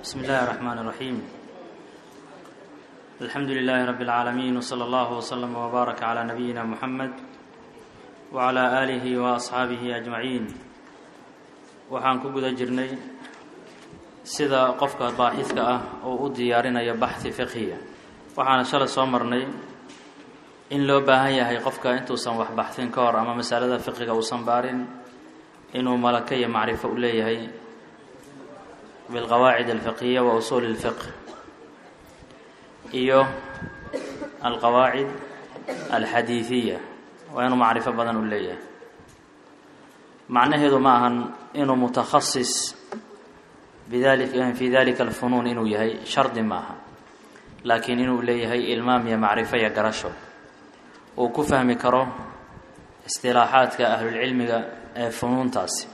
بسم الله الرحمن الرحيم الحمد لله رب العالمين وصلى الله وسلم وبارك على نبينا محمد وعلى آله وأصحaaبه أجمعين waxaan ku guda jirnay sida qofka baaxidka ah oo u diyaarinayo baxhi fiqhiya waxaana shalay soo marnay in loo baahan yahay qofka intuusan wax baxhin ka hor ama masalada fiqiga uusan baarin inuu malaka iyo macrifo u leeyahay bilqawaacid alfiqhiya wa usuuli اlfiqh iyo alqawaacid alxadiidiya waa inuu macrifo badan u leeyahay macnaheedu ma ahan inuu mutakhasis bidali fi dalika alfunuun inuu yahay shardi maaha laakiin inuu leeyahay ilmaam iyo macrifo iyo garasho uu ku fahmi karo istilaaxaadka ahlulcilmiga ee funuuntaasi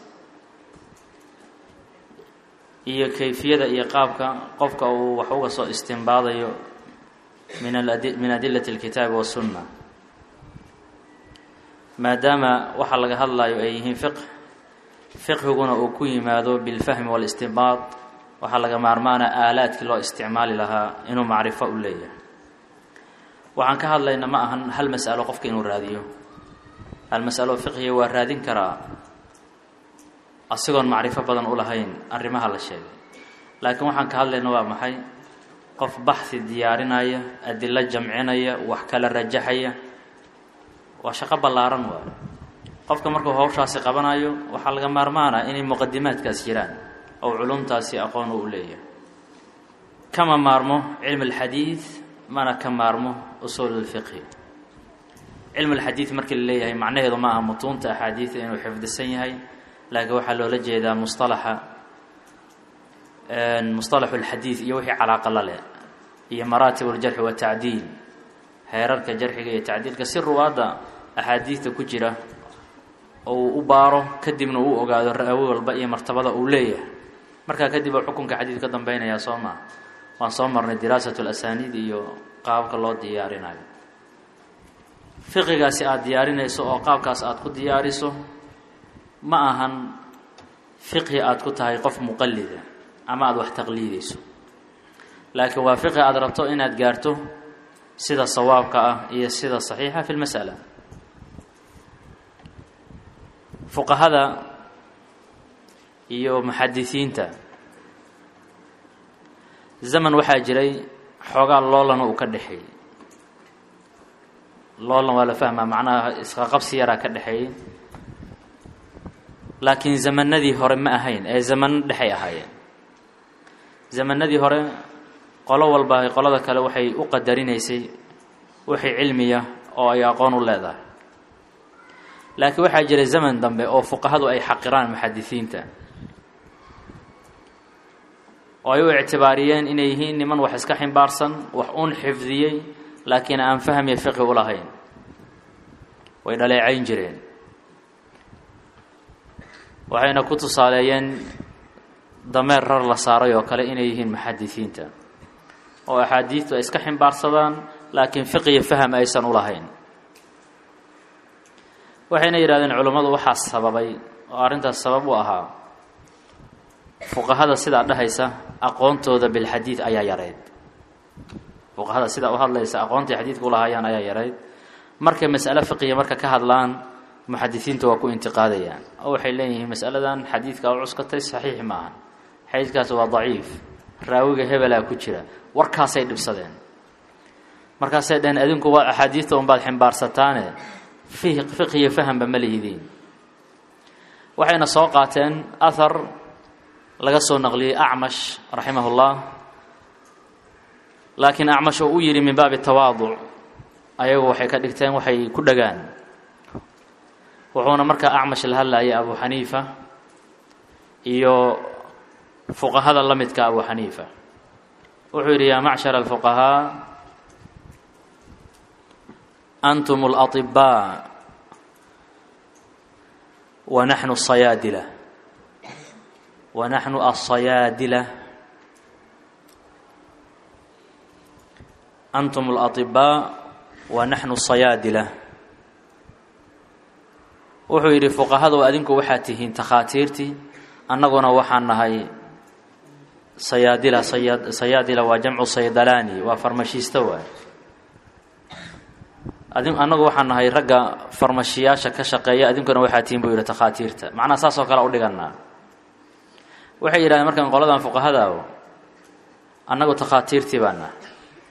iyo kayfiyada iyo qaabka qofka uu wax uga soo istimbaadayo min min adilati اlkitaabi wasunna maadaama waxa laga hadlayo ay yihiin fiqh fiqhiguna uu ku yimaado bilfahmi walistinbaad waxaa laga maarmaana aalaadkii loo isticmaali lahaa inuu macrifo u leeyahay waxaan ka hadlayna ma ahan hal mas'alo qofka inuu raadiyo hal mas'alo fiqhiga waa raadin karaa asigoon macrifo badan u lahayn arrimaha la sheegay laakiin waxaan ka hadlayna waa maxay qof baxhi diyaarinaya adilo jamcinaya wax kala rajaxaya waa shaqo ballaaran waayo qofka markuu hawshaasi qabanayo waxaa laga maarmaana inay muqadimaadkaas jiraan oo culumtaasi aqoon u leeyahay kama maarmo cilm alxadiid mana ka maarmo usuul اlfiqhi cilm alxadiid markii la leeyahay macnaheedu ma aha mutuunta axaadiida inuu xifdisan yahay laakiin waxaa loola jeedaa musalaxa musطalaxu اlxadiid iyo wixii calaaqa la leh iyo maraatib اljarxi watacdiil heerarka jarxiga iyo tacdiilka si ruwaadda axaadiidta ku jira oo uu u baaro kadibna uu ogaado raawi walba iyo martabada uu leeyahay markaa kadib oo xukunka xadiid ka dambeynayaa soo maa waan soo marnay diraasat اlasaniid iyo qaabka loo diyaarinayo fiqigaasi aada diyaarinayso oo qaabkaas aada ku diyaariso ma ahan fiqhi aada ku tahay qof muqallida ama aada wax taqliidayso laakiin waa fiqhi aada rabto inaad gaarto sida sawaabka ah iyo sida saxiixa fi lmas'ala fuqahada iyo muxadisiinta zaman waxaa jiray xoogaa loolan uu ka dhexeeyey loolan waa la fahmaa macnaha isqaqabsi yaraa ka dhexeeyey laakiin zamanadii hore ma ahayn ee zamano dhexay ahaayeen zamanadii hore qolo walba qolada kale waxay u qadarinaysay wixii cilmiya oo ay aqoon u leedahay laakiin waxaa jiray zaman dambe oo fuqahadu ay xaqiraan muxadisiinta oo ay u ictibaariyeen inay yihiin niman wax iska ximbaarsan wax un xifdiyey laakiin aan fahmiya fiqhi u lahayn way dhaleecayn jireen waxayna ku tusaaleeyeen dameer rar la saaray oo kale inay yihiin muxadisiinta oo axaadiidtu ay iska ximbaarsadaan laakiin fiqiyo faham aysan u lahayn waxayna yidhahdeen culummadu waxaa sababay oo arrintaas sabab u ahaa fuqahada sidaa dhahaysa aqoontooda bilxadiid ayaa yarayd fuqahada sidaa u hadlaysa aqoontai xadiidka u lahaayaan ayaa yarayd markay mas'ale fiqiya marka ka hadlaan muxadisiinta waa ku intiqaadayaan oo waxay leeyihiin mas'aladan xadiidka u cuskatay saxiix maaha xadiidkaas waa daciif raawiga hebelaa ku jira warkaasay dhibsadeen markaasay dhaheen adinku waa axaadiidta unbaad ximbaarataane fiqiyo fahamba ma lihidiin waxayna soo qaateen ahar laga soo naqliyey acmash raximahullah laakiin acmash oo u yidhi min baabi tawaaduc ayagu waxay ka dhigteen waxay ku dhagaan wuxuuna markaa acmash la hadlayay abu xaniifa iyo fuqahada la midka abu xaniifa wuxuu yidhi yaa macshar alfuqahaa antum اlaطibaa wa naxnu sayaadila wa naxnu aلsayaadila antum اlaطibaa wa naxnu sayaadila wuxuu yidhi fuqahadu adinku waxaad tihiin takhaatiirtii annaguna waxaan nahay sayaadila saya sayaadila waa jamcu saydalaani waa farmashiista waay adi annagu waxaan nahay ragga farmashiyaasha ka shaqeeya adinkuna waxaa tihin buu yidhi takhaatiirta macnaha saas oo kale u dhiganaa waxay yidhahdeen markaan qoladan fuqahadaao annagu takhaatiirtii baa nahay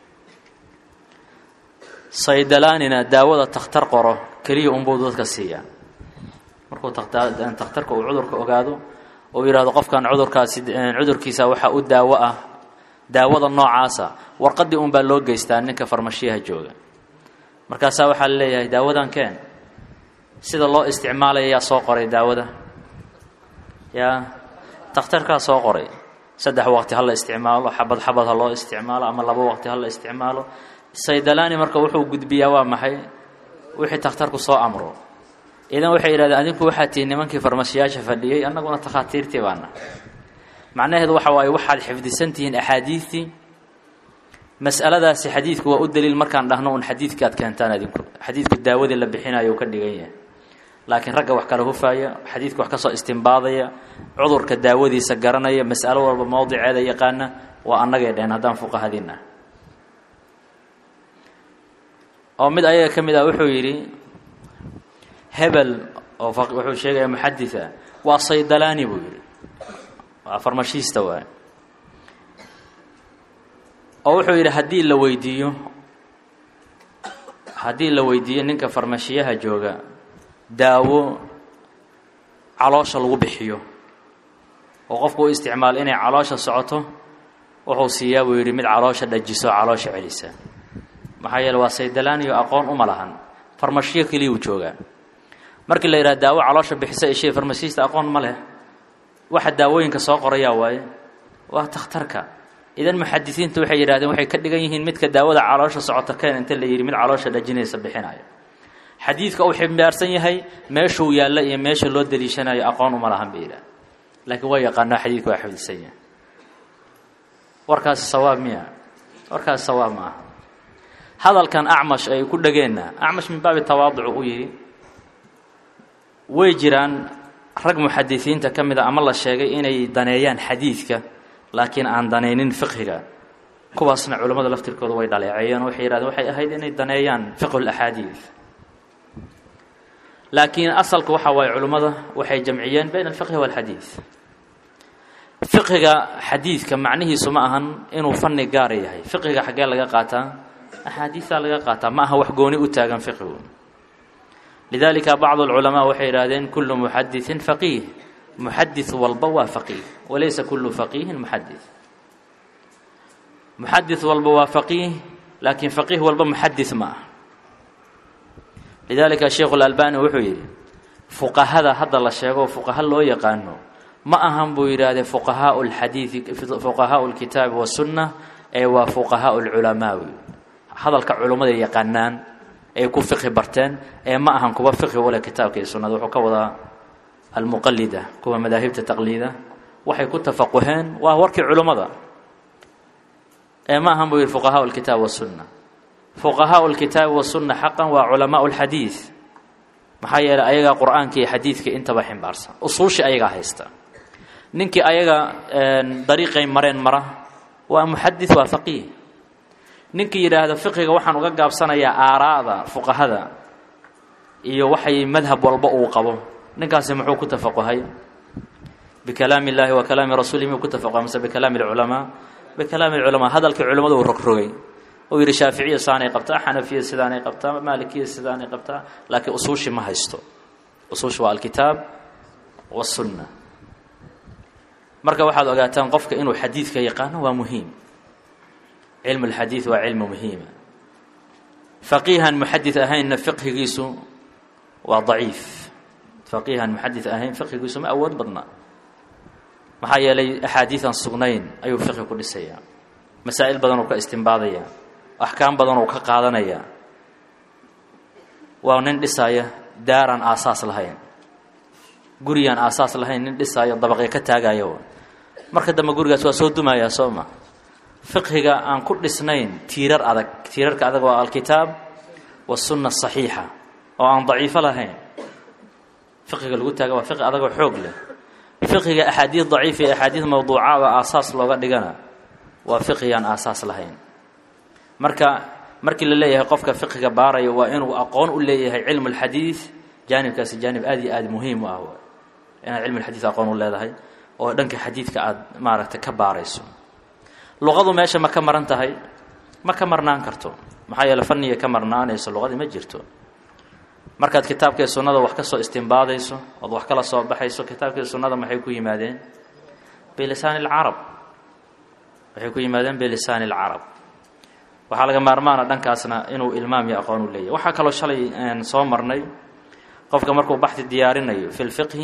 saydalaanina daawada takhtar qoro keliya unbuu dadka siiyaa markuu takhtarka uu cudurka ogaado uu yidhaahdo qofkan cudurkaasi cudurkiisa waxaa u daawo ah daawada noocaasa warqaddii un baa loo geystaa ninka farmashiyaha jooga markaasaa waxaa la leeyahay daawadan keen sida loo isticmaalaya yaa soo qoray daawada yaa takhtarkaa soo qoray saddex waqti ha la isticmaalo xabad xabad ha loo isticmaalo ama labo waqti ha la isticmaalo saydalaani marka wuxuu gudbiyaa waa maxay wixii takhtarku soo amro idan waxay yidhahdeen adinku waxaa tihiin nimankii farmashiyaasha fadhiyey annaguna takhaatiirtii baana macnaheedu waxa waaye waxaad xifdisan tihiin axaadiidtii mas'aladaasi xadiidku waa u daliil markaan dhahno un xadiidka aad keentaan adinku xadiidku daawadii la bixinayo uu ka dhigan yahay laakiin ragga wax kala hufaaya xadiidka wax ka soo istimbaadaya cudurka daawadiisa garanaya mas'alo walba mowdiceeda yaqaana waa annagay dheheen haddaan fuqahadiin ah oo mid ayaga ka mid ah wuxuu yidhi hebel oo wuxuu sheegaya muxaditha waa saydalaani buu yidhi waa farmashiista waay oo wuxuu yidhi haddii la weydiiyo haddii la weydiiyo ninka farmashiyaha jooga daawo caloosha lagu bixiyo oo qofku u isticmaalo inay caloosha socoto wuxuu siiyaa buu yidhi mid caloosha dhajiso caloosha celisa maxaa yeele waa saydalaaniyo aqoon uma lahan farmashiyo keliyuu joogaa markii la yidhaha daawo caloosha bixisa ishee farmashiista aqoon ma leh waxa daawooyinka soo qorayaa waaye waa takhtarka idan muxadisiinta waxay yidhahdeen waxay ka dhigan yihiin midka daawada caloosha socota keen inta la yidhi mid caloosha dhajinaysa bixinayo xadiidka uu ximbaarsan yahay meeshuu yaalla iyo meesha loo daliishanayo aqoon uma lahan bay yidhaha laakiin waa yaqaanaa xadiidka waa xifdisan yahay warkaasi sawaab miya warkaasi sawaab ma aha hadalkan acmash ay ku dhageenna acmash min baabi tawaaducu u yidhi way jiraan rag muxadisiinta ka mid a ama la sheegay inay daneeyaan xadiidka laakiin aan danaynin fiqhiga kuwaasna culammada laftirkooda way dhaleeceeyeen waxay yidhahdeen waxay ahayd inay daneeyaan fiqhu laxaadiid laakiin asalka waxaa waaye culimmada waxay jamciyeen bayna alfiqhi waalxadiid fiqhiga xadiidka macnihiisu ma ahan inuu fanni gaara yahay fiqhiga xaggee laga qaataa axaadiisaa laga qaataa ma aha wax gooni u taagan fiqhigu lidalika bacdu alculamaa waxay yidhahdeen kullu muxadiثin faqiih muxadis walba waa faqiih walaysa kullu faqiihin muxadis muxadis walba waa faqiih laakiin faqiih walba muxadis ma ah lidalika sheikhu اlalbani wuxuu yidhi fuqahada hadda la sheego fuqaha loo yaqaano ma ahan buu yidhaahdee fuqahaau lxadiidi fuqahaau lkitaabi wasunna ee waa fuqahaau lculamaawi hadalka culummada yaqaanaan ay ku fiqhi barteen ee ma ahan kuwa fiqhi wale kitaabka iyo sunnada wuxuu ka wadaa almuqalida kuwa madaahibta taqliida waxay ku tafaquheen waa warkii culummada ee ma ahan buu yidhi fuqahaau lkitaab wasunna fuqahaau lkitaabi wasunna xaqan waa culamaau lxadiid maxaa yeeley ayagaa qur-aanka iyo xadiidka intaba ximbaarsan usuushii ayagaa haysta ninkii ayaga dariiqay mareen mara waa muxadis waa faqiih ninkii yidhaahda fiqiga waxaan uga gaabsanayaa aaraada fuqahada iyo waxay madhab walba uu qabo ninkaasi muxuu ku tafaquhay bikalaami illaahi wa kalaami rasuulihi miyuu ku tafaquhay mise bikalaami alculamaa bikalaami alculamaa hadalkii culimmadu uu rogrogay uu yidhi shaaficiya saanay qabtaa xanafiya sidaanay qabtaa maalikiya sidaanay qabtaa laakiin usuushi ma haysto usuushi waa alkitaab wasunna marka waxaad ogaataan qofka inuu xadiidka yaqaano waa muhiim cilmu lxadiid waa cilmu muhiima faqiihan muxadid ahaynna fiqhigiisu waa daciif faqiihan muxadid ahayn fiqhigiisu ma awood badna maxaa yeelay axaadiidan sugnayn ayuu fiqhi ku dhisayaa masaa'il badan uu ka istimbaadaya axkaam badan uu ka qaadanaya waa nin dhisaaya daaraan aasaas lahayn gurigaan aasaas lahayn nin dhisaayo dabaqya ka taagayo marka dambe gurigaas waa soo dumayaa soo ma fiqhiga aan ku dhisnayn tiirar adag tiirarka adag waa alkitaab wasunna asaxiixa oo aan daciifo lahayn fiqhiga lagu taaga waa fiqhi adagoo xoog leh fiqiga axaadiid daciif iyo axaadiid mawduucaada aasaas looga dhigana waa fiqigaan aasaas lahayn marka markii la leeyahay qofka fiqiga baaraya waa inuu aqoon u leeyahay cilmu lxadiid jaanibkaasi jaanib aad iyo aad muhiim u ah inaad cilmu lxadiid aqoon u leedahay oo dhanka xadiidka aada maaragtay ka baarayso luqadu meesha ma ka maran tahay ma ka marnaan karto maxaa yeele fanniga ka marnaanayso luqadii ma jirto markaad kitaabka iyo sunnada wax ka soo istimbaadayso ood wax kala soo baxayso kitaabka iyo sunnada maxay ku yimaadeen bilisaani alcarab waxay ku yimaadeen bilisaani alcarab waxaa laga maarmaana dhankaasna inuu ilmaam iyo aqoon u leeyahy waxaa kaloo shalay soo marnay qofka markuu baxdi diyaarinayo fi lfiqhi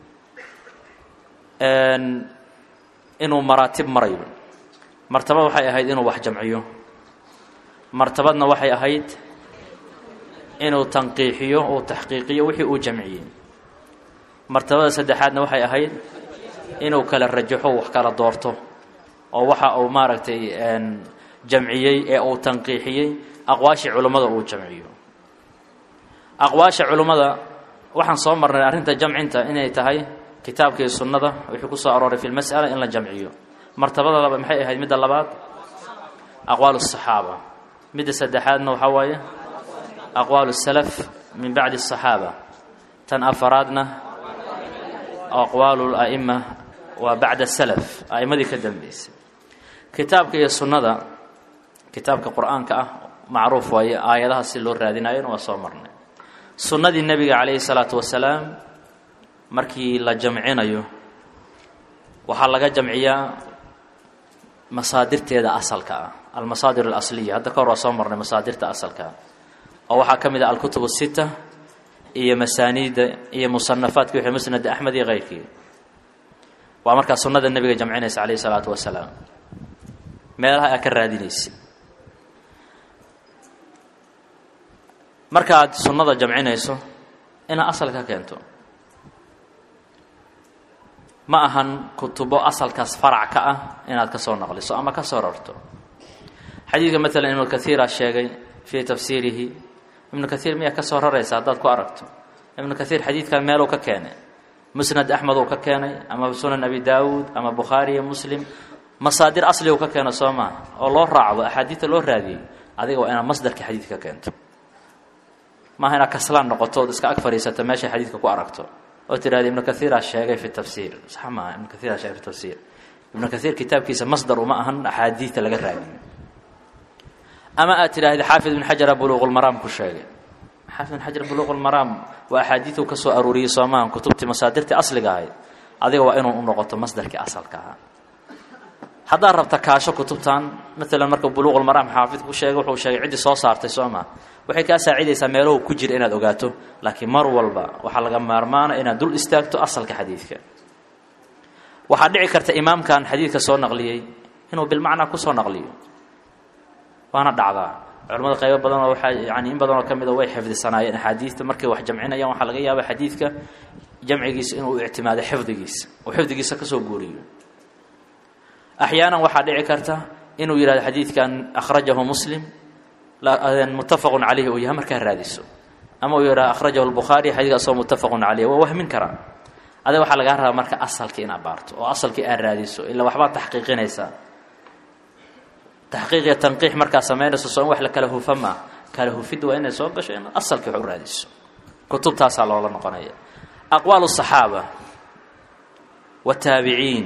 inuu maraatib marayo martabad waxay ahayd inuu wax jamciyo martabadna waxay ahayd inuu tanqiixiyo uu taxqiiqiyo wixii uu jamciyey martabada saddexaadna waxay ahayd inuu kala rajaxo wax kala doorto oo waxa uu maaragtay jamciyey ee uu tanqiixiyey aqwaashii culummada uu jamciyo aqwaasha culummada waxaan soo marnay arrinta jamcinta inay tahay kitaabka iyo sunnada wixii ku soo arooray fi lmas'ala in la jamciyo martabada laba maxay ahayd midda labaad aqwaal الصaxaaba midda saddexaadna waxaa waaye aqwaal الsalaf min bacdi الصaxaaba tan afaraadna aqwaal اla'ima waa bacda salaf a'immadii ka dambeysay kitaabka iyo sunnada kitaabka qur-aanka ah macruuf waaye aayadaha si loo raadinayona waa soo marnay sunnadii nebiga calayhi salaatu wasalaam markii la jamcinayo waxaa laga jamciyaa masaadirteeda asalka ah almasaadir alasliya hadda ka hor waa soo marnay masaadirta asalka ah oo waxaa ka mid ah alkutub asita iyo masaaniidda iyo musanafaadki wixii musnad axmed iyo keyrkii waa markaa sunnada nebiga jamcinaysa calayhi salaatu wasalaam meelaha aa ka raadinaysa marka aad sunnada jamcinayso inaad asal ka keento ma ahan kutubo asalkaas farac ka ah inaad ka soo naqliso ama ka soo rarto xadiidka maalan ibnu kaiira sheegay fii tafsiirihi ibnu kaiir miyaa ka soo raraysa haddaad ku aragto ibnu kaiir xadiidkan meeluu ka keenay musnad axmed uu ka keenay ama sunan abi daawuud ama bukhaari iyo muslim masaadir asli uu ka keeno soo maaha oo loo raacdo axaadiidta loo raadiyey adiga waa inaad masdarka xadiidka keento maaha inaad kaslaan noqoto ood iska ag fadhiisato meeshay xadiidka ku aragto oo tidhahda ibnu kaiira sheegay fi tafsiir sax maaha ibnu kaiira sheegay fi tafsiir ibnu kaiir kitaabkiisa masdar uma ahan axaadiidta laga raadiyo ama aad tidhaahda xaafid ibn xajara buluuqulmaraam ku sheegay xaafid ibn xajar buluuqulmaraam waa axaadiiduu ka soo aruuriyey soo maahan kutubtii masaadirtii asliga ahayd adiga waa inuu u noqoto masdarkii asalka ahaa haddaad rabta kaasho kutubtan maalan marka buluuqulmaraam xaafid ku sheegay wuxuu sheegay ciddii soo saartay soo maa waxay kaa saacidaysaa meelahu ku jira inaad ogaato laakiin mar walba waxaa laga maarmaana inaad dul istaagto asalka xadiidka waxaa dhici karta imaamkan xadiidka soo naqliyey inuu bilmacnaa kusoo naqliyo waana dhacdaa culamada qaybo badanoo waxaa yani in badanoo ka mida way xifdisanaayeen axaadiidta markay wax jamcinayaan waxaa laga yaaba xadiidka jamcigiisa inuu ictimaado xifdigiisa oo xifdigiisa kasoo guuriyo axyaanan waxaa dhici karta inuu yidhahdo xadiidkan akhrajahu muslim muttafaqun calayhi uu yahay markaa raadiso ama uu yidhahdo akhrajahu lbukhaari xadiidka asagoo muttafaqun calayh waa wahmin karaa adiga waxaa lagaa rabaa marka asalkii inaad baarto oo asalkii aad raadiso ilaa waxbaad taxqiiqinaysaa taxqiiq iyo tanqiix markaa samaynayso soo in wax la kala hufa maa kala hufidda waa inay soo gasho in asalkii wax u raadiso kutubtaasaa loola noqonaya aqwaal الصaxaaba wataabiciin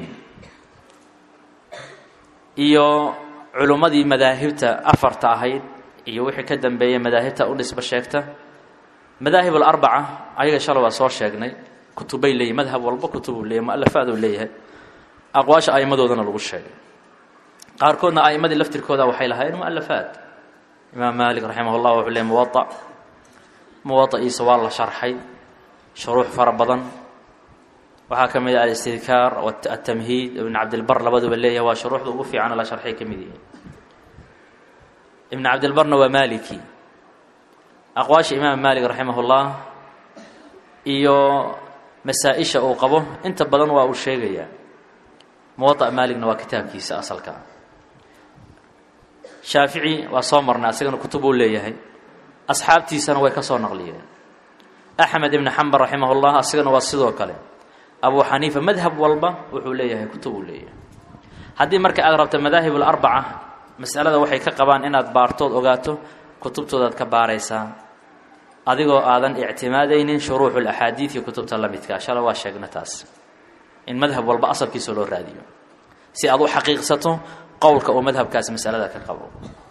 iyo culummadii madaahibta afarta ahayd iyo wixii ka dambeeyey madaahibta u dhisba sheegta madaahib alarbaca ayaga shala waa soo sheegnay kutubay leeyihin madhab walba kutubuu leeyahy mualafaad uu leeyahay aqwaasha a'immadoodana lagu sheegay qaarkoodna a'immadii laftirkooda waxay lahaayeen mualafaad imaam maalik raximah llah wuxuu leeyay muwaa muwaa'iisa waa la sharxay shuruux fara badan waxaa ka mid ah alistidkaar atamhiid ibn cabdilbar labaduba leeyahay waa shuruuxda ugu fiicana la sharxay ka mid yihiin ibn cabdilbarna waa maliki aqwaasha imaam maalik raximah اllah iyo masaa-isha uu qabo inta badan waa uu sheegayaa muwaطa maaligna waa kitaabkiisa asalka shaafici waa soo marnay asagana kutub uu leeyahay asxaabtiisana way ka soo naqliyeen axmed ibn xambal raximah اllah asagana waa sidoo kale abu xaniifa madhab walba wuxuu leeyahay kutub uu leeyahay haddii marka aad rabto madaahib alarbaca masalada waxay ka qabaan inaad baartood ogaato kutubtoodaad ka baaraysaa adigoo aadan ictimaadaynin shuruuxu laxaadiid iyo kutubta la midka shala waa sheegna taas in madhab walba asalkiisa loo raadiyo si aad u xaqiiqsato qowlka uu madhabkaasi masalada ka qabo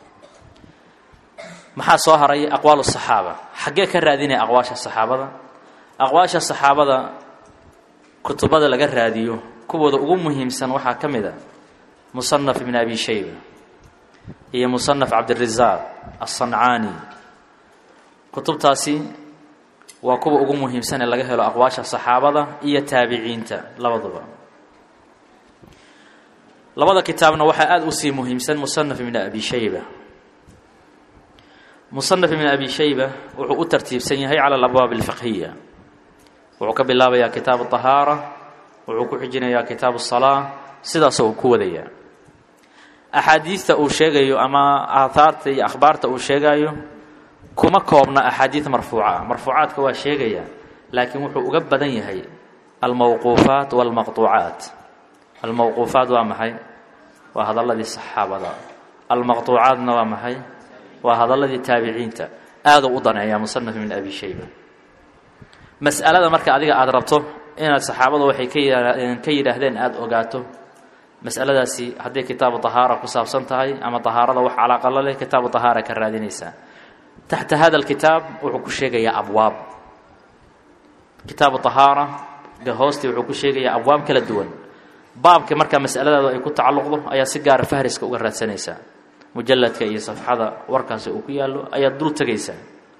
maxaa soo haray aqwaal saxaaba xaggee ka raadinaya aqwaasha saxaabada aqwaasha saxaabada kutubada laga raadiyo kuwooda ugu muhiimsan waxaa ka mid a musanaf ibn abi shayba iyo musanaf cabdirasaaq aلصancaani kutubtaasi waa kuwa ugu muhiimsan ee laga helo aqwaasha saxaabada iyo taabiciinta labaduba labada kitaabna waxaa aada usii muhiimsan musanaf ibn abi shayba musanaf ibn abi shayba wuxuu u tartiibsan yahay cala alabwaab alfiqhiya wuxuu ka bilaabayaa kitaabu طahaara wuxuu ku xijinayaa kitaabu الsalaa sidaasoo uu ku wadayaa axaadiidta uu sheegayo ama aathaarta iyo akhbaarta uu sheegayo kuma koobna axaadiid marfuuca marfuucaadka waa sheegaya laakiin wuxuu uga badan yahay almowquufaat walmaqtuucaat almowquufaat waa maxay waa hadalladii saxaabada almaqtuucaatna waa maxay waa hadalladii taabiciinta aaduu u daneeyaa musanaf ibn abi shayba mas'alada marka adiga aada rabto inaad saxaabadu waxay ka ka yidhaahdeen aada ogaato mas'aladaasi hadday kitaabu tahaara ku saabsan tahay ama tahaarada wax calaaqa la leh kitaabu tahaara ka raadinaysaa taxta hada alkitaab wuxuu ku sheegayaa abwaab kitaabu tahaara ga hoostii wuxuu ku sheegayaa abwaab kala duwan baabka markaa mas'aladaadu ay ku tacalluqdo ayaa si gaara fahriska uga raadsanaysaa mujalladka iyo safxada warkaasi uu ku yaallo ayaad dul tegaysaa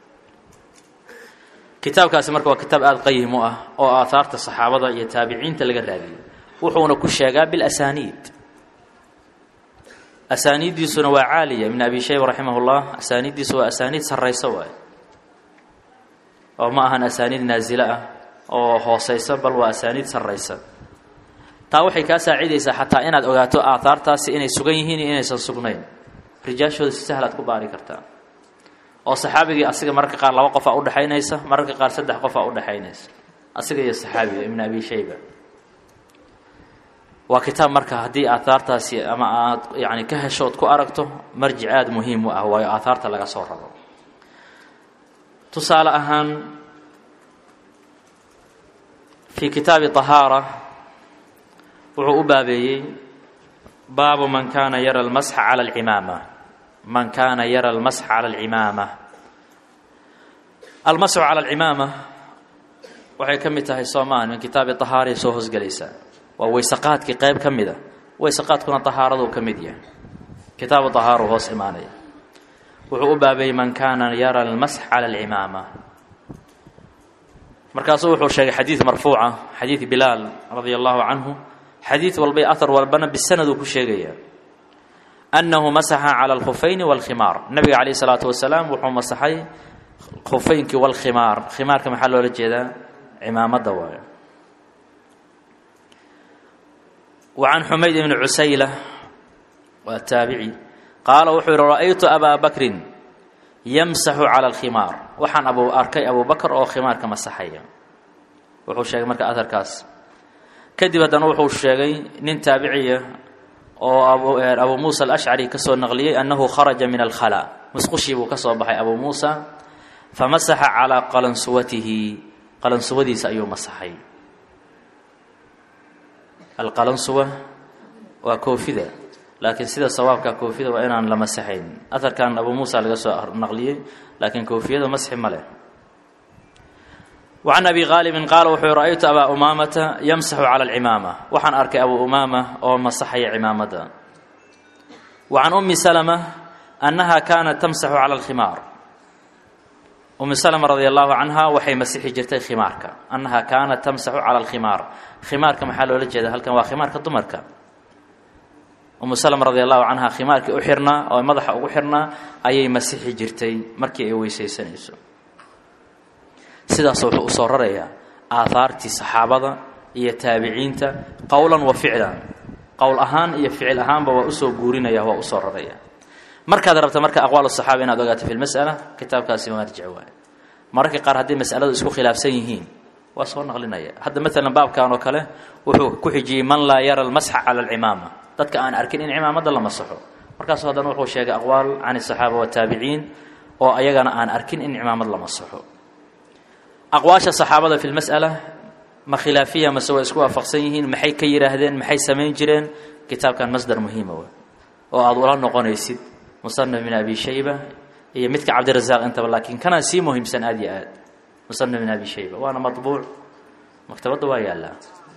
kitaabkaasi marka waa kitaab aada qayim u ah oo aahaarta saxaabada iyo taabiciinta laga raadiyo wuxuuna ku sheegaa bilasaniid asaaniiddiisuna waa caaliya ibn abi shayba raximah llah asaaniiddiisu waa asaaniid sarrayso waay oo ma ahan asaaniid naasilo ah oo hooseysa bal waa asaaniid sarraysa taa waxay kaa saacidaysaa xataa inaad ogaato aahaartaasi inay sugan yihiin iyo inaysan sugnayn rijaashooda si sahlaad ku baari kartaa oo saxaabigii asiga mararka qaar laba qofaa udhexaynaysa mararka qaar saddex qofaa udhexaynaysa asiga iyo saxaabiga ibn abi shayba waa kitaab marka haddii aahaartaasi ama aad yani ka hesho ood ku aragto marjic aada muhiim u ah waayo aahaarta laga soo rabo tusaale ahaan fii kitaabi طahaara wuxuu u baabeeyey baabu man kaana yara almasxa cala alcimaama man kaana yara almasxa cala alcimaama almasxu cala alcimaama waxay ka mid tahay soomaan min kitaabi طahaaray soo hoosgelaysaa waa weysaqaadkii qayb ka mid a weysaqaadkuna طahaaraduu ka mid yahay kitaabu طahaaru hoos imaanaya wuxuu u baabeeyey man kaana yara almasx cala alcimaama markaasuu wuxuu sheegay xadiid marfuuca xadiid bilaal radia allahu canhu xadiid walba ahar walbana bisanad uu ku sheegaya annahu masaxa cala alkhufayni walkhimaar nabiga calayh isalaatu wasalaam wuxuu masaxay khufaynkii walkhimaar khimaarka maxaa loola jeedaa cimaamadda waayo wa can xumayd ibni cusayla waa taabici qaala wuxuu yihi ra'aytu abaa bakrin yamsaxu cala alkhimaar waxaan abu arkay abu bakr oo khimaarka masaxaya wuxuu sheegay marka aharkaas kadib haddana wuxuu sheegay nin taabiciya oo abu muusa alashcari ka soo naqliyey annahu kharaja min alkhala musqushii buu ka soo baxay abu muusa famasaxa calaa qalansuwatihi qalansuwadiisa ayuu masaxay alqalansuwa waa koofida laakiin sida sawaabka koofida waa inaan la masaxayn aharkan abu muusa laga soo naqliyey laakiin koofiyada masxi ma leh wacan abi qaalibin qaala wuxuu ra'aytu abaa umaamata yamsaxu cala alcimaama waxaan arkay abu umaama oo masaxaya cimaamadda wa can ummi salama annaha kaanat tamsaxu cala alkhimaar ummi salama radia allahu canha waxay masixi jirtay khimaarka annaha kaanat tamsaxu cala alkhimaar khimaarka maxaa loola jeeda halkan waa khimaarka dumarka umu salama radi allahu canha khimaarkii u xirnaa oo madaxa ugu xirnaa ayay masixi jirtay markii ay weysaysanayso sidaas wuxuu usoo rarayaa aahaartii saxaabada iyo taabiciinta qowlan wa ficlan qowl ahaan iyo ficil ahaanba waa usoo guurinaya waa usoo raraya markaad rabta marka aqwaal saxaaba inaad ogaato fi lmas'ala kitaabkaasi marjic waay mararka qaar hadday mas'aladu isku khilaafsan yihiin waa soo naqlinaya hadda maalan baabkan oo kale wuxuu ku xijiyey man laa yara almasxa cala alcimaama dadka aan arkin in cimaamadda la masaxo markaasu haddana wuxuu sheegay aqwaal can asaxaaba wataabiciin oo ayagana aan arkin in cimaamad la masaxo aqwaasha saxaabada fi lmas'ala ma khilaafiya mase waa isku waafaqsan yihiin maxay ka yidhaahdeen maxay samayn jireen kitaabkan masdar muhiima w oo aada ula noqonaysid musanaf bin abi shayba iyo midka cabdirasaaq intaba laakiin kanaa sii muhiimsan aada yo aad musanaf bin abi shayba waana maطbuuc maktabadda waa yaallaa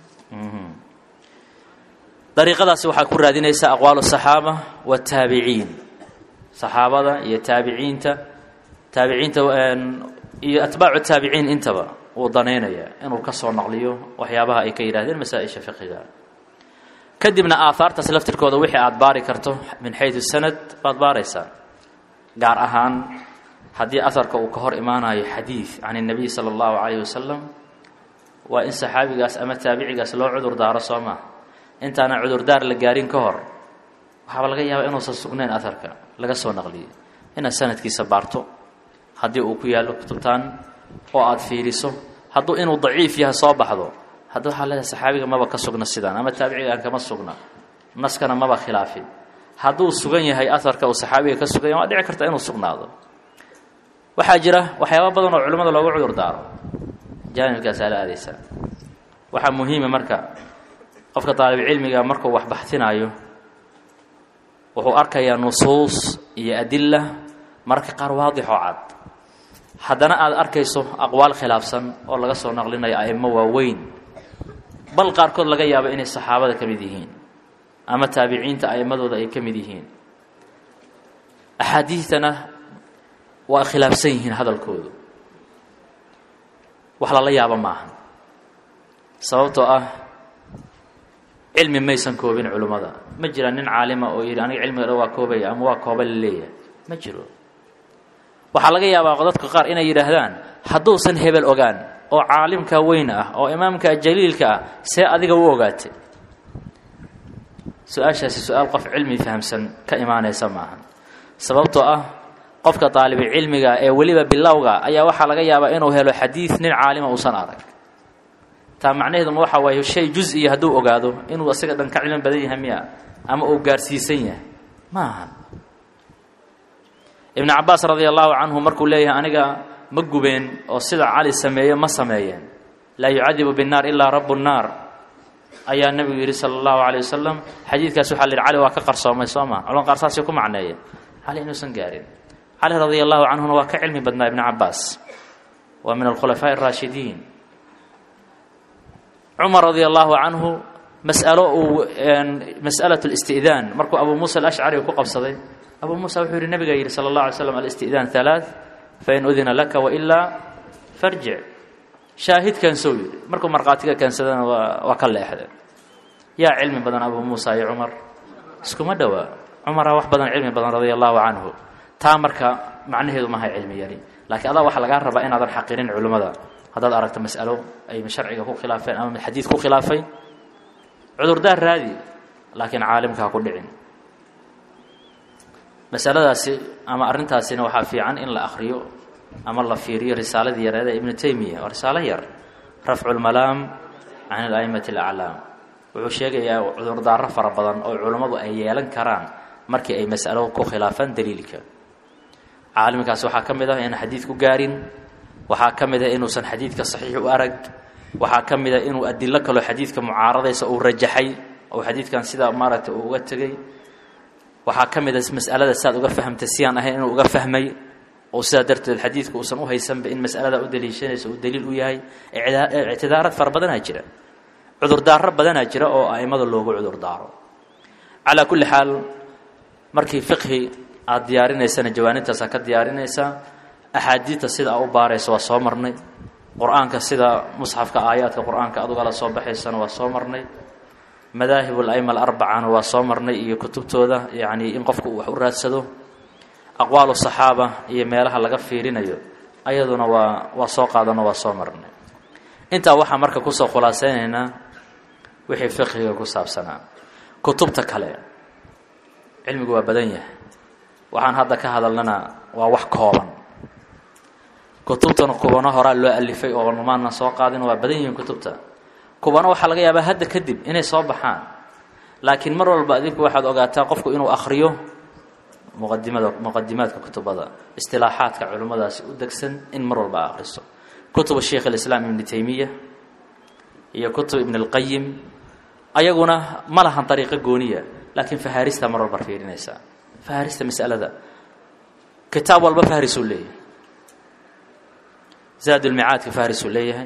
dariiqadaasi waxaa ku raadinaysaa aqwaalu الصaxaaba wالtaabiciin saxaabada iyo taabiciinta taabiciinta iyo atbaacu taabiciin intaba uu danaynaya inuu ka soo naqliyo waxyaabaha ay ka yidhahdeen masaa-isha fiqiga kadibna aahaartaas laftirkooda wixii aada baari karto min xayu sanad baad baaraysaa gaar ahaan haddii aharka uu ka hor imaanayo xadiid can الnabiy salى اllahu calayh wasalam waa in saxaabigaas ama taabicigaas loo cudur daaro soo maa intaana cudurdaar la gaarin ka hor waxaaba laga yaabaa inuusan sugnayn aharka laga soo naqliyey inaad sanadkiisa baarto haddii uu ku yaallo kutubtaan oo aada fiiriso hadduu inuu daciif yahay soo baxdo hadda waxaa leedahay saxaabiga maba ka sugna sidaan ama taabicigaan kama sugna naskana maba khilaafin hadduu sugan yahay aharka uu saxaabiga ka sugan yahay waa dhici karta inuu sugnaado waxaa jira waxyaaba badan oo culimmada loogu cudur daaro jaanibkaasaa la aadaysaa waxaa muhiima marka qofka daalibcilmiga markuu wax baxtinaayo wuxuu arkayaa nusuus iyo adila mararka qaar waadixoo cad haddana aada arkayso aqwaal khilaafsan oo laga soo naqlinayo a'imo waaweyn bal qaarkood laga yaabo inay saxaabada ka mid yihiin ama taabiciinta a'immadooda ay ka mid yihiin axaadiidtana waa khilaafsan yihiin hadalkoodu wax lala yaabo maaha sababtoo ah cilmi maysan koobin culimmada ma jira nin caalima oo yidhi aniga cilmiga dhan waa koobaya ama waa kooba la leeyahay ma jiro waxaa laga yaabaa dadka qaar inay yidhaahdaan hadduusan hebel ogaan oo caalimka weyn ah oo imaamka jaliilka ah see adiga u ogaatay su-aashaasi su-aal qof cilmi fahamsan ka imaanaysa maaha sababtoo ah qofka daalibi cilmiga ee weliba bilowga ayaa waxaa laga yaabaa inuu helo xadiid nin caalima uusan arag taa macnaheeduma waxa waaye shay jus-iya hadduu ogaado inuu isaga dhan ka cilmi badan yahay miya ama uu gaarsiisan yahay ma aha ibnu cabaas radi allahu canhu markuu leeyahay aniga ma gubeen oo sida cali sameeye ma sameeyeen laa yucadibu binnaar ilaa rabu nnaar ayaa nebigu yidhi sala allahu calay wasalam xadiidkaas waxaa la yidhi cali waa ka qarsoomay soo ma culan qaar saasay ku macneeyeen cali inuusan gaarin cali radia allahu canhuna waa ka cilmi badnaa ibnu cabaas waa min alkhulafaaءi اraashidiin cumar radia allahu canhu mas'alo uu mas'alaة اlisti'daan markuu abu muusa alashcari ku qabsaday abu muusa wuxuu yihi nabiga yidhi salى اllah alay slam alisti'daan halaaث fain udina laka wailaa farjic shaahid keensow yidhi markuu markhaatiga keensadana waa waa ka leexde yaa cilmi badan abu muusa iyo cumar iskuma dhowaa cumaraa wax badan cilmi badan radia allahu canhu taa marka macnaheedu mahay cilmi yari laakiin adaa waxaa lagaa rabaa inaadan xaqirin culimmada haddaad aragto mas'alo ay sharciga ku khilaafeen ama xadiid ku khilaafay cudurdaar raadi laakiin caalimka ha ku dhicin masaladaasi ama arrintaasina waxaa fiican in la akhriyo ama la fiiriyo risaaladii yareeda ibnu taymiya waa risaalo yar rafcu lmalaam can ala'immati alaclaam wuxuu sheegayaa cudurdaaro fara badan oo culummadu ay yeelan karaan markii ay mas'alo ku khilaafaan daliilka caalimkaas waxaa ka mid ah inaan xadiid ku gaarin waxaa ka mid ah inuusan xadiidka saxiix u arag waxaa ka mid ah inuu adilo kaloo xadiidka mucaaradaysa uu rajaxay oo xadiidkan sidaa maaragtay uu uga tegey waxaa ka mid a mas'alada siaad uga fahamtay siyaan ahayn inuu uga fahmay oo sidaa darteed xadiidku uusan u haysanba in mas'alada u daliishanaysa uu daliil u yahay ictidaarad fara badanaa jira cudurdaaro badanaa jira oo a'immada loogu cudurdaaro calaa kulli xaal markii fiqhi aada diyaarinaysana jawaanibtaas aad ka diyaarinaysaa axaadiidta sida aa u baaraysa waa soo marnay qur-aanka sida musxafka aayaadka qur-aanka adugala soo baxaysana waa soo marnay madaahib ala'ima alarbacana waa soo marnay iyo kutubtooda yacnii in qofku uu wax u raadsado aqwaalu saxaaba iyo meelaha laga fiirinayo ayaduna waa waa soo qaadano waa soo marnay intaa waxaa marka kusoo khulaasaynaynaa wixii fiqhiga ku saabsanaa kutubta kale cilmigu waa badan yahay waxaan hadda ka hadalnana waa wax kooban kutubtana kubano horaa loo alifay oo maana soo qaadin waa badan yihiin kutubta kubano waxaa laga yaabaa hadda kadib inay soo baxaan laakiin mar walba adinku waxaad ogaataa qofku inuu akhriyo muqadimada muqadimaadka kutubada istilaaxaadka culimmadaasi u degsan in mar walba a akhriso kutuba sheikh alislaam ibni taymiya iyo kutub ibn اlqayim ayaguna ma lahan dariiqo gooniya laakiin fahaarista mar walba fiirinaysaa fahaarista masalada kitaab walba fahrisuu leeyahay zaad ulmicaadka fahrisuu leeyahay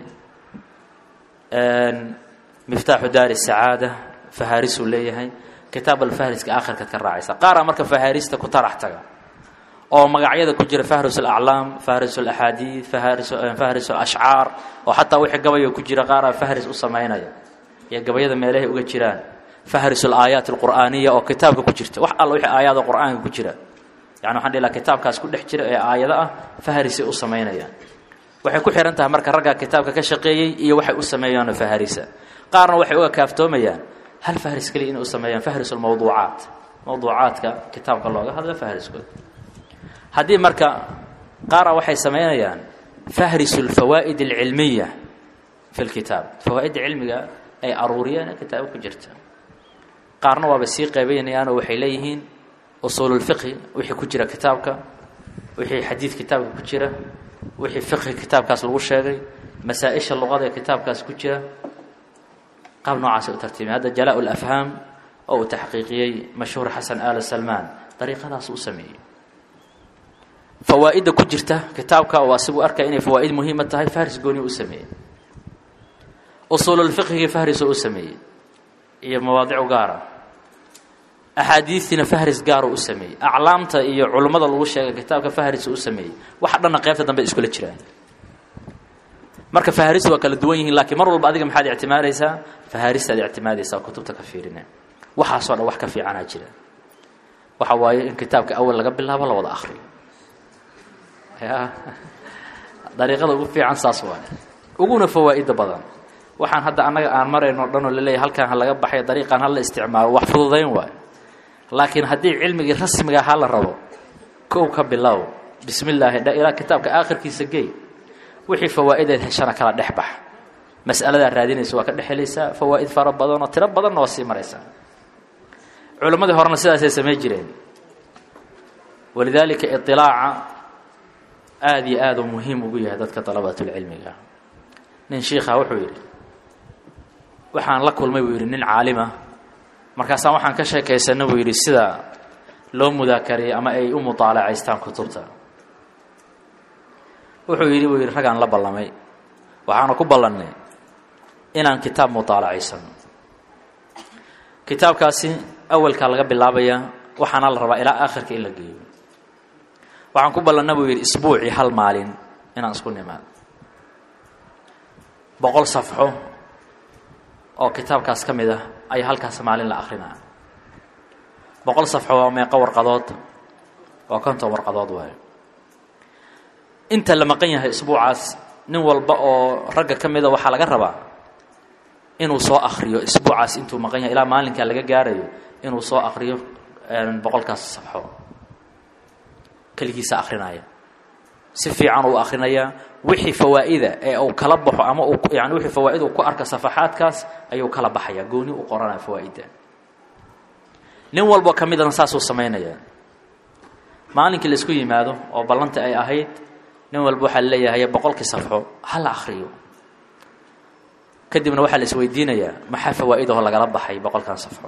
miftaaxu daari sacaada fahaarisuu leeyahay kitaab alfahriska aakhirkaad ka raacaysa qaaraa marka fahaarista ku tarax taga oo magacyada ku jira fahris alaclaam fahris alaxaadiid fahris alashcaar oo xataa wixii gabaya ku jira qaaraa fahris u samaynaya iyo gabayada meelahay uga jiraan fahris alaayaat alqur'aaniya oo kitaabka ku jirta wax alla wixii aayaada qur'aanka ku jira yani waxaan dhihi laha kitaabkaas ku dhex jira ee aayado ah fahrisay u samaynayaan waxay ku xihan tahay marka raggaa kitaabka ka shaqeeyey iyo waxay u sameeyaanoo faharisa qaarna waxay uga kaaftoomayaan hal fahris keliya inay u sameeyaan fahris almawduucaat mawduucaadka kitaabka looga hadla fahriskooda haddii marka qaara waxay samaynayaan fahrisu alfawaa'id alcilmiya fi lkitaab fawaa'idda cilmiga ay aruuriyeen ee kitaaba ku jirta qaarna waaba sii qeybaynayaanoo waxay leeyihiin usuululfiqhi wixii ku jira kitaabka wixii xadiid kitaabka ku jira wixii fiqhi kitaabkaas lagu sheegay masaa-isha luqada ee kitaabkaas ku jira qaab noocaasay u tartiibeen hadda jalaa lafhaam oo uu taxqiiqiyey mashhuur xasan aala salmaan dariiqadaas u sameeyey fawaa'idda ku jirta kitaabka oo asigu arkaya inay fawaa'id muhiima tahay fahris gooni u sameeyey usuululfiqhigii fahrisoo u sameeyey iyo mawaadicu gaara axaadiistiina fahris gaaroo u sameeyey aclaamta iyo culummada lagu sheegay kitaabka fahris u sameeyey waxa dhanna qeybta dambe iskula jiraan marka faharis waa kala duwan yihiin laakiin mar walba adiga maxaad ictimaadaysaa faharistaad ictimaadaysaa kutubta ka fiirine waxaasoo dhan wax ka fiicanaa jira waxa waaye in kitaabka awal laga bilaabo la wada akriyo ya dariiqada ugu fiican saas waaye uguna fawaa'ida badan waxaan hadda annaga aan marayno dhan oo laleeyahy halkaan ha laga baxay dariiqaan ha la isticmaalo wax fududayn waayo laakiin haddii cilmigii rasmiga ha la rabo kow ka bilow bismi illaahi dha ilaa kitaabka aakhirkiisa gey wixii fawaa'ideed heshana kala dhex bax mas'aladaa raadinaysa waa ka dhex helaysaa fawaa'id fara badan oo tiro badanna waa sii maraysaa culammadii horena sidaasay samayn jireen walidaalika iطilaaca aada iyo aad uu muhiim ugu yahay dadka dalabaatulcilmiga nin shiikha wuxuu yidhi waxaan la kulmay buu yidhi nin caalima markaasaan waxaan ka sheekaysanay buu yidhi sida loo mudaakariyey ama ay u mudaalacaystaan kutubta wuxuu yidhi buu yidhi raggaan la ballamay waxaana ku ballannay inaan kitaab mudaalacaysano kitaabkaasi awalkaa laga bilaabayaa waxaana la rabaa ilaa aakhirka in la geeyo waxaan ku ballanna buu yidhi isbuucii hal maalin inaan isku nimaado boqol safxo oo kitaabkaas ka mid ah ayaa halkaas maalin la akrinaa boqol safxo waa meeqo warqadood waa konton warqadood waayo inta la maqan yahay isbuucaas nin walba oo ragga ka mida waxaa laga rabaa inuu soo akriyo isbuucaas intuu maqan yahay ilaa maalinkaa laga gaarayo inuu soo akriyo boqolkaas safxo keligiisa akrinaya si fiican uu akrinayaa wixii fawaa'ida ee uu kala baxo ama uu yani wixii fawaa'id uu ku arka safaxaadkaas ayuu kala baxayaa gooni u qoranaya fawaa'idda nin walbo ka midana saasuu samaynayaa maalinkii la isku yimaado oo ballanta ay ahayd nin walba waxaa leeyahay boqolkii safxo ha la akriyo kadibna waxaa la isweydiinayaa maxaa fawaa'idaho lagala baxay boqolkan safxo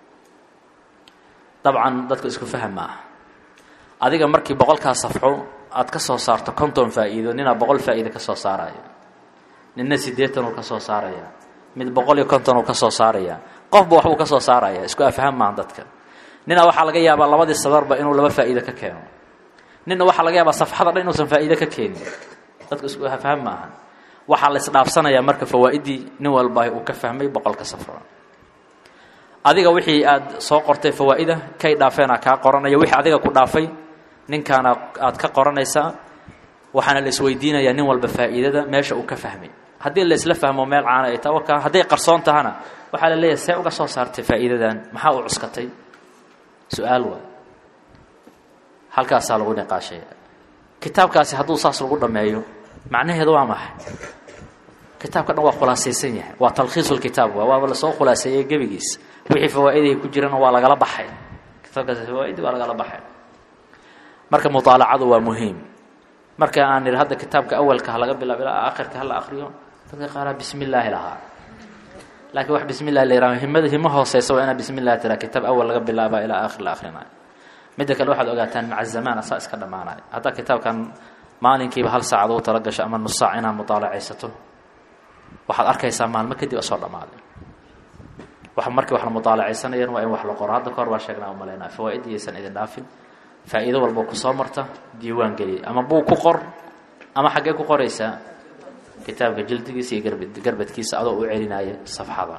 dabcan dadku isku faham ma ah adiga markii boqolkaas safxo aad ka soo saarto konton faa'iido ninaa boqol faa'iida ka soo saaraya ninna siddeetan uu ka soo saaraya mid boqol iyo konton uu ka soo saaraya qofba waxbuu ka soo saaraya isku afham maaha dadka ninaa waxaa laga yaabaa labadii sadarba inuu laba faa'iido ka keeno ninna waxaa laga yaabaa safxada dhan inuusan faa'iide ka keenin dadku isku afham maaha waxaa la isdhaafsanayaa marka fawaa'iddii nin walba uu ka fahmay boqolka safro adiga wixii aad soo qortay fawaa'ida kay dhaafeenaa kaa qoranaya wixii adiga ku dhaafay ninkaana aad ka qoranaysaa waxaana la isweydiinayaa nin walba faa'iidada meesha uu ka fahmay haddii la isla fahmo meel caana ay tahay warkaa hadday qarsoon tahana waxaa la leeyahay see uga soo saartay faa'iidadan maxaa u cuskatay su-aal waa halkaasaa lagu niqaashaya kitaabkaasi hadduu saas lagu dhammeeyo macnaheedu waa maxay kitaabka dhan waa khulaasaysan yahay waa talkhiisu lkitaab waa waaba lasoo khulaaseeyey gebigiis wixii fawaa'iday ku jirana waa lagala baxay kitaabkaas fawaaidi waa lagala baxay marka mutaalacadu waa muhiim marka aan nidhi hadda kitaabka awalka ha laga bilaabo ilaa aakhirka hala akriyo dadka qaaraa bismi illaahi lahaa laakiin wax bismi llahi la yihahdo himada himo hooseysa waa inaa bismi llah tiraa kitaab awal laga bilaaba ilaa aakhir la akhrinayo midda kale waxaad ogaataan maca zamaan asaa iska dhammaanayo haddaa kitaabkan maalinkiiba hal saacad uu tala gasho ama nus saac inaad mutaalacaysato waxaad arkaysaa maalmo kadib asoo dhammaaday wax markii wax la mutaalacaysanayaan waa in wax la qoro hadda kahor baa sheegnaa u malaynaa fawaaid iyaysan idin dhaafin faa'iido walba kusoo marta diiwaan geliya ama buug ku qor ama xaggee ku qoraysaa kitaabka jildigiisa iyo garb garbadkiisa adoo u celinaya safxada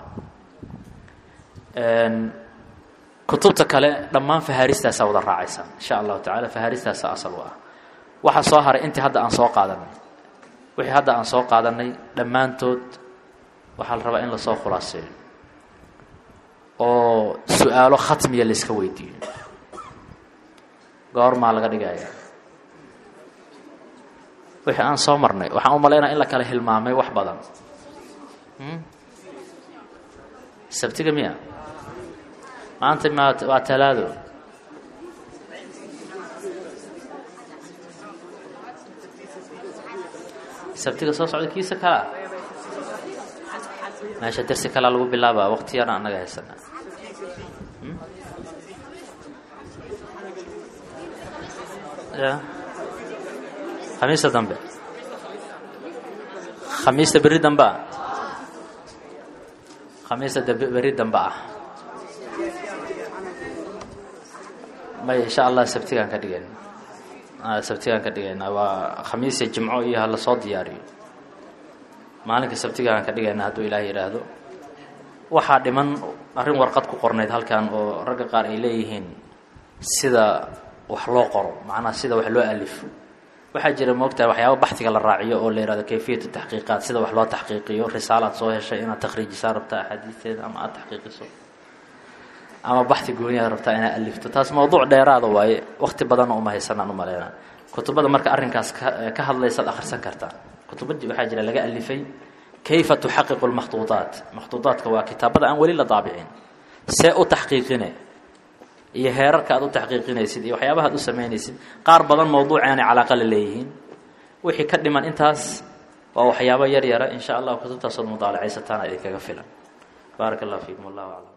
kutubta kale dhammaan fahaaristaasaa wada raacaysa insha allahu tacala fahaaristaasa asal u ah waxaa soo haray intii hadda aan soo qaadanay wixii hadda aan soo qaadanay dhammaantood waxaa la rabaa in lasoo khulaaseeyo oo su-aalo khatmiya layska weydiiyo goormaa laga dhigaya wixii aan soo marnay waxaan u malaynaya in la kala hilmaamay wax badan sabtiga miya maanta ma waa talaado sabtiga soo socda kiisa kalaa meesha dersi kalaa lagu bilaaba waqti yarna annaga haysana ya khamiista dambe khamiista berri dambe ah khamiista berri dambe ah may insha allah sabtigaan ka dhigayna sabtigaan ka dhigayna waa khamiisiya jimco iyo ha lasoo diyaariyo maalinka sabtigaan ka dhigayna hadduu ilaah yidhaahdo waxaa dhiman arrin warqad ku qornayd halkan oo ragga qaar ay leeyihiin sida wax loo qoro macnaha sida wax loo alifo waxaa jira moogtahay waxyaaba baxdiga la raaciyo oo la yihahdo kayfiyatu taxqiiqaat sida wax loo taxqiiqiyo risaalaad soo heshay inaad takhriijisaa rabtaa axaadiisteeda ama aada taxqiiqiso ama baxdi gooniyaad rabtaa inaad alifto taas mawduuc dheeraada waaye waqti badanna uma haysanaan u maleynaa kutubada marka arrinkaas ka ka hadlaysaad akhrisan kartaa kutubadii waxaa jira laga alifay kayfa tuxaqiqu lmakhduudaat makhduudaadka waa kitaabada aan weli la daabicin see u taxqiiqine iyo heerarka aad u taxqiiqinaysid iyo waxyaabaha ad u samaynaysid qaar badan mawduuci aanay calaaqa la leeyihiin wixii ka dhiman intaas waa waxyaabo yar yara in sha allah kutubtaasood mudaalacaysataan idinkaga filan baarak allah fiikum wallahu aclam